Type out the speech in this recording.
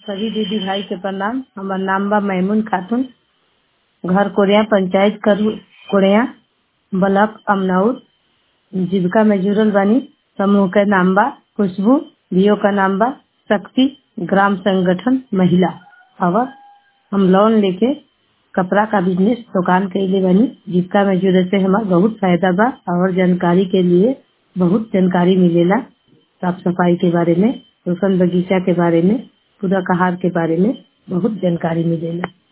सभी दीदी भाई के प्रणाम हमार नाम बा मैमुन खातून घर कोरिया पंचायत करू कोरिया ब्लॉक अमनौर जीविका में जुड़ल बानी समूह के नाम बा खुशबू बीओ का नाम बा शक्ति ग्राम संगठन महिला और हम लोन लेके कपड़ा का बिजनेस दुकान कैले बानी जीविका में जुड़े से हमार बहुत फायदा बा और जानकारी के लिए बहुत जानकारी मिलेला साफ सफाई के बारे में रोशन बगीचा के बारे में पूरक आहार के बारे में बहुत जानकारी मिलेला